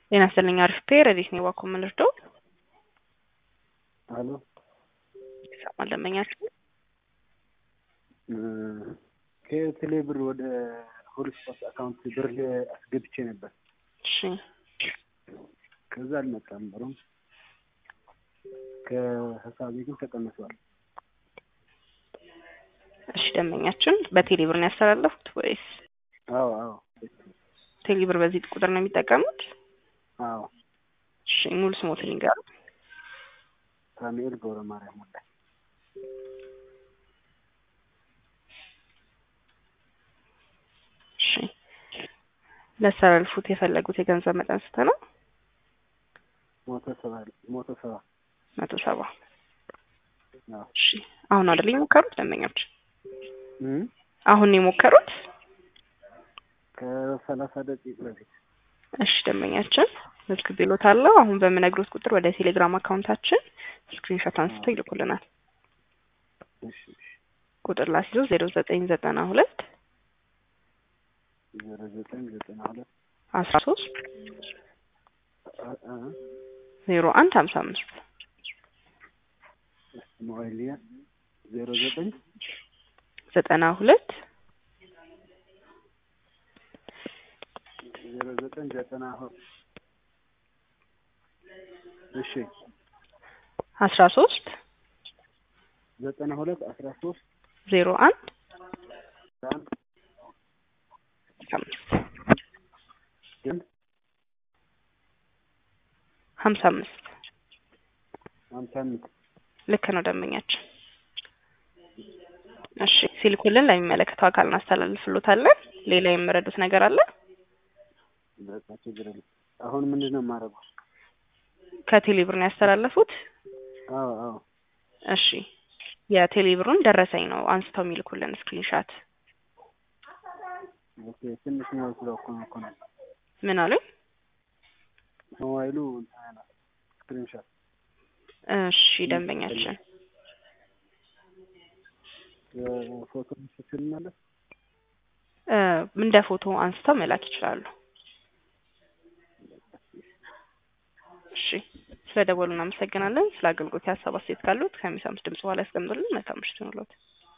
ጤና ይስጥልኝ አሪፍ ፔር ረዲት ነው ዋኮ የምንርደው አሎ ይሰማል ደንበኛችን ከቴሌ ብር ወደ ሁሉ ስፖርት አካውንት ብር አስገብቼ ነበር። እሺ ከዛ አልመጣም ብሩም ከሀሳቤ ግን ተቀንሷል። እሺ ደንበኛችን በቴሌ ብር ነው ያስተላለፉት ወይስ አዎ አዎ ቴሌ ብር በዚህ ቁጥር ነው የሚጠቀሙት? አዎ እሺ ሙሉ ስሞትን ይንገሩ። ሳሙኤል ገብረ ማርያም ወዳ እሺ ሊያስተላልፉት የፈለጉት የገንዘብ መጠን ስንት ነው? ሞቶ ሰባ ሞቶ ሰባ መቶ ሰባ አዎ እሺ አሁን አይደል የሞከሩት ደንበኞች? እም አሁን ነው የሞከሩት? ከሰላሳ ደቂቃ በፊት እሺ ደንበኛችን መዝግቤልዎታለሁ። አሁን በምነግሮት ቁጥር ወደ ቴሌግራም አካውንታችን ስክሪንሾት አንስተው ይልኩልናል። እሺ እሺ ቁጥር ላስይዞ ዜሮ ዘጠኝ ዘጠና ሁለት ዜሮ ዘጠኝ ዘጠና ሁለት አስራ ሶስት አ- አ- ዜሮ አንድ ሀምሳ አምስት ሞባይልያ ዜሮ ዘጠኝ ዘጠና ሁለት ዜሮ ዘጠኝ ዘጠና ሁ- እሺ አስራ ሶስት ዘጠና ሁለት አስራ ሶስት ዜሮ አንድ አንድ ሀምሳ አምስት ግን ሀምሳ አምስት ሀምሳ አምስት ልክ ነው ደንበኛችን። እሺ ሲልኩልን ለሚመለከተው አካል እናስተላልፍሎታለን። ሌላ የምረዱት ነገር አለ? በቃ ችግር የለም። አሁን ምንድን ነው የማደርገው? ከቴሌብር ነው ያስተላለፉት? አዎ አዎ እሺ የቴሌብሩን ደረሰኝ ነው አንስተው የሚልኩልን ስክሪንሻት። ኦኬ ትንሽ ነው ስለኮ ነው እኮ ነው ምን አሉኝ? ሞባይሉ እንትን ነው ስክሪንሾት እሺ ደንበኛችን የፎቶ ምስል ማለት እ እንደ ፎቶ አንስተው መላክ ይችላሉ። እሺ ስለ ደወሉ እናመሰግናለን። ስለ አገልግሎት ሀሳብ አስተያየት ካሉት ከሚሰሙት ድምጽ በኋላ ያስቀምጡልን። መልካም ምሽት ይሁንልዎት።